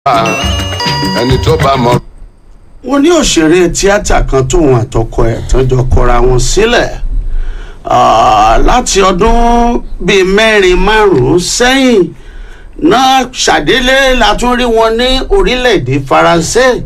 ẹni tó bá mọ. wọ́n ní òṣèré tíátà kan tóun àtọkọ ẹ̀ tán jọ kọra wọn sílẹ̀ Ah, láti ọdún bíi mẹ́rin márùn-ún sẹ́yìn náà ṣàdélé la tún rí wọn ní orílẹ̀-èdè faransé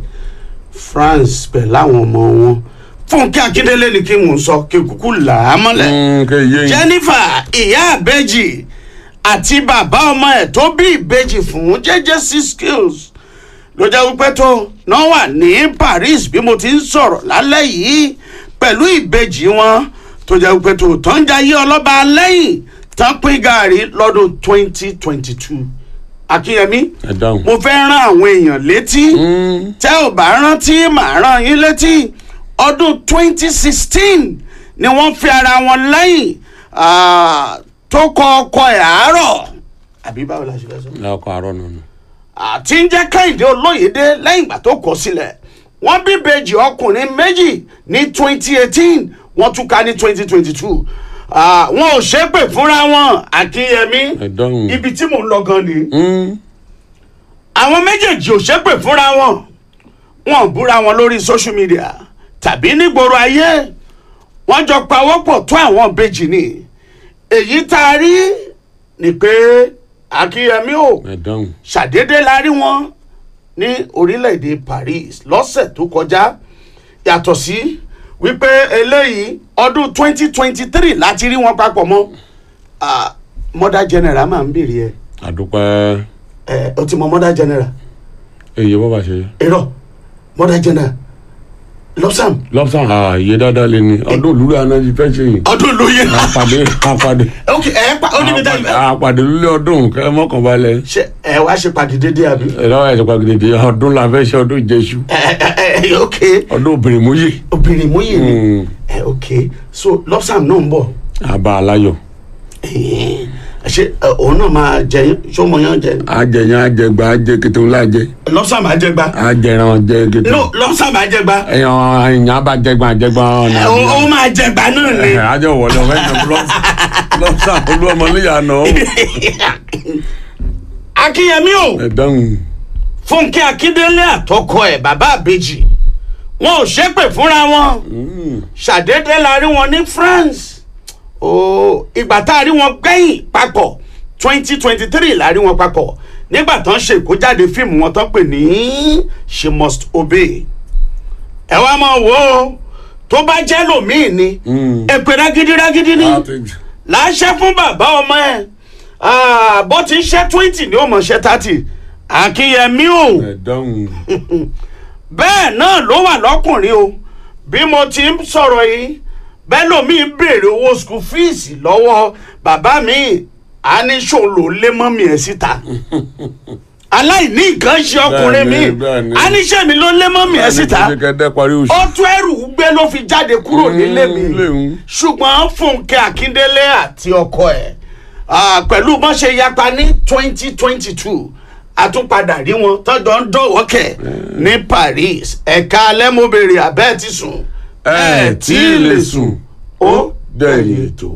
france pẹ̀lú àwọn ọmọ wọn fúnkẹ́ akíndélé ni kí n sọ kí n kúkú là á mọ́lẹ̀ kẹ yé yín. jennifer ìyá àbẹ́jì àti bàbá ọmọ ẹ̀ tó bí ìbejì fún jẹ́jẹ́ six skills ló jẹ́ wípé tó náà wà ní paris bí mo ti ń sọ̀rọ̀ lálẹ́ yìí pẹ̀lú ìbejì wọn tó jẹ́ wípé tó tó ń jayé ọlọ́ba lẹ́yìn tán pín gàrí lọ́dún twenty twenty two akínyẹmí ẹ dáhùn. mo fẹ́ rán àwọn èèyàn létí tẹ́ ò bá rántí màá rán yín létí ọdún twenty sixteen ni wọ́n fi ara wọn lẹ́yìn ah, tó kọ ọkọ ẹ̀ àárọ̀ àbí báwo la ṣe fẹ́ sọ lọkọ àárọ̀ nínú. àti ń jẹ́ kẹ́hìndé olóyèdè lẹ́yìn ìgbà tó kọ sílẹ̀ wọ́n bí bèjì ọkùnrin méjì ní twenty eighteen wọ́n tún ká ní twenty twenty two wọn ò ṣépè fúnra wọn àkínyẹmí ẹ dáhùn. ibi tí mò ń lọ gan ni Mm. àwọn méjèèjì ò ṣépè fúnra wọn wọn ò búra wọn lórí social media tàbí nígboro ayé wọn jọ pawọ́pọ̀ tó àwọn ìbejì ni èyí tá a rí ni pé akínyẹmí ò ẹ dáhùn. ṣàdédé la rí wọn ní orílẹ̀-èdè paris lọ́sẹ̀ tó kọjá yàtọ̀ sí wípé eléyìí ọdún 2023 láti rí wọn papọ̀ mọ́ Ah, mother general máa ń bèrè ẹ àdúpẹ́ ẹ o ti mọ mother general èyí bọ́ bá ṣe. irọ́ mother general lọ́sàm lọ́sàn ààyè dáadáa lé ní ọdún olúra náà ti fẹ́ ṣe yìí. ọdún lóye àpàdé àpàdé ok ẹ pa ó níbi tá àpàdé lulẹ̀ ọdún kẹ́ mọ́kànbalẹ̀. ṣe ẹ wá ṣe pàdé dédé àbí ẹ̀rọ ẹ̀sìn pàgìdìdì ọdún la fẹ́ ṣe ọdún ìjẹsù ẹ ẹ ẹ ok ọdún obìnrin múyì. obìnrin mú yìí ni Mm. ẹ ok so lọ́sàm náà ń bọ̀ àbá aláyọ̀. Ẹ̀hìn. ṣe ẹ, òun náà máa jẹ sọmọ yẹn jẹ àjẹyàn àjẹgbà àjẹ kété ńlá jẹ lọ́sàm máa jẹ gbá àjẹrán jẹ kété. no lọ́sàm máa jẹ gbá ẹyàn ẹyàn bá jẹgbà jẹgbà ọ̀nà. ẹ, ó ó máa jẹ gbá náà ni ẹ ajọ wọlé ọfẹ yẹn lọ́sàn olú ọmọ níyànà. akínyẹmí o ẹ dáhùn. fúnkẹ́ akíndélé àtọkọ ẹ̀ bàbá àbèjì wọn ò ṣépè fúnra wọn ṣàdédé la rí wọn ní france ooo ìgbà tá a rí wọn gbẹ̀yìn papọ̀ twenty twenty three la rí wọn papọ̀ nígbà tán ṣe ìkójáde fíìmù wọn tán pè ní she must obey ẹ wá máa wò ó tó bá jẹ́ lòmíì ni èpè rágídí rágídí ni láṣẹ fún bàbá ọmọ ẹ Ah, bó ti ń ṣe twenty ni ó mọ̀ ṣe thirty akínyẹmí o ẹ dáhùn. bẹ́ẹ̀ náà ló wà lọ́kùnrin o bí mo ti ń sọ̀rọ̀ yìí bẹ́ẹ̀ lómi ń béèrè owó school fees lọ́wọ́ bàbá mi a ní ṣòun ló lé mọ́mí ẹ̀ síta aláìní nǹkan ṣe ọkùnrin mi Bẹ́ẹ̀ni, bẹ́ẹ̀ni. a ní ṣèmi ló lé mọ́mí ẹ̀ síta ṣe kẹ́dẹ́ parí oṣù. ó tún ẹrù gbé ló fi jáde kúrò nílé mi nílé òun. ṣùgbọ́n fúnkẹ́ akíndélé àti ọkọ ẹ̀ ah, pẹ̀lú bọ́n ṣe yapa ní twenty twenty two àtúnpadà rí wọn tọ́jọ́ ń dọ̀wọ́kẹ̀ ní paris ẹ̀ka alẹ́mọ̀bẹ̀rẹ̀ abẹ́ ti sùn ẹ tí ì lè sùn ó dẹ̀yìn ètò.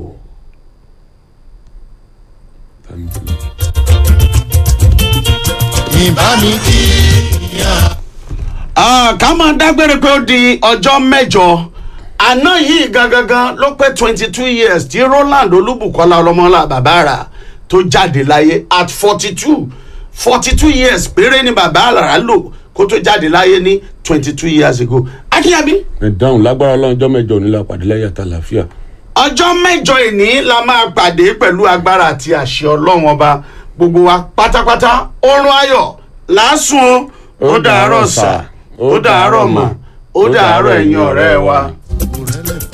ìbá mi kí ìyá. Ah, ká máa dágbére pé ó di ọjọ́ mẹ́jọ àná yìí gangan ló pé twenty two years tí roland olúbùkọ́lá ọlọ́mọlá bàbá rà tó jáde láyé at forty two forty two years péré ni bàbá rà lò kó tó jáde láyé ní twenty two years ago akínyàbí ẹ dáhùn lágbára ọlọ́njọ́ mẹ́jọ nílá pàdé lẹ́yìn àtàlàfíà. ọjọ́ mẹ́jọ ìní la máa pàdé pẹ̀lú agbára àti àṣẹ ọlọ́run ọba gbogbo wa pátápátá oorun ayọ̀ lásùn ó ó dàárọ̀ sà ó dàárọ̀ mà ó dàárọ̀ ẹ̀yin ọ̀rẹ́ wa.